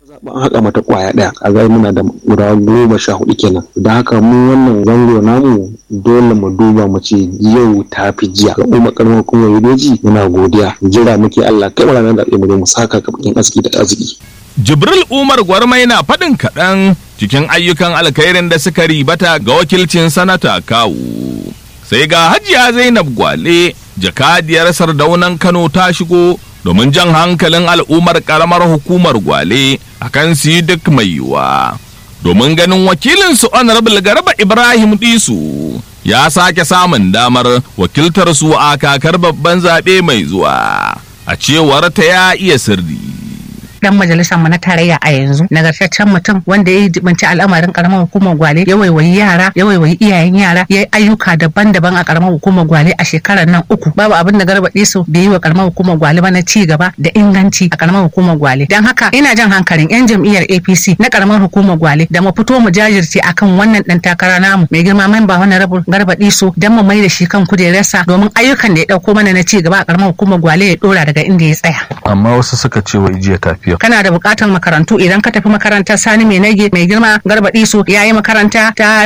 an haƙa mata kwaya ɗaya a zai muna da guda goma sha hudu kenan da haka mu wannan zango namu dole mu duba mu ce yau ta fi jiya ga umar karamar hukumar yodoji muna godiya jira muke allah kai ranar da mu mu saka kabakin aski da arziki Jibril Umar Gwarmai na faɗin kaɗan cikin ayyukan alkhairin da suka ribata ga wakilcin sanata kawu. Sai ga Hajiya Zainab Gwale, jakadiyar sardaunan Kano ta shigo domin jan hankalin al'ummar ƙaramar hukumar Gwale akan su yi duk mai yiwuwa. Domin ganin wakilinsu Honorable Garba Ibrahim Disu ya sake samun damar wakiltar su a kakar babban zaɓe mai zuwa. A cewar ta ya iya sirri. dan majalisar mu na tarayya a yanzu nagartaccen mutum wanda ya jibanci al'amarin karamar hukumar gwale ya waiwayi yara ya waiwayi iyayen yara ya yi ayyuka daban-daban a karamar hukumar gwale a shekarar nan uku babu abin da garba su bai yi wa karamar hukumar gwale ba na ci gaba da inganci a karamar hukumar gwale dan haka ina jan hankalin yan jam'iyyar APC na karamar hukumar gwale da mu fito mu jajirce akan wannan dan takara namu mai girma memba wannan rabu garba su dan mu mai da shi kan kujerarsa domin ayyukan da ya dauko mana na ci gaba a karamar hukumar gwale ya dora daga inda ya tsaya amma wasu suka ce wai jiya tafiya kana da bukatar makarantu idan ka tafi makarantar sani mai nage mai girma garbaɗi su ya yi makaranta ta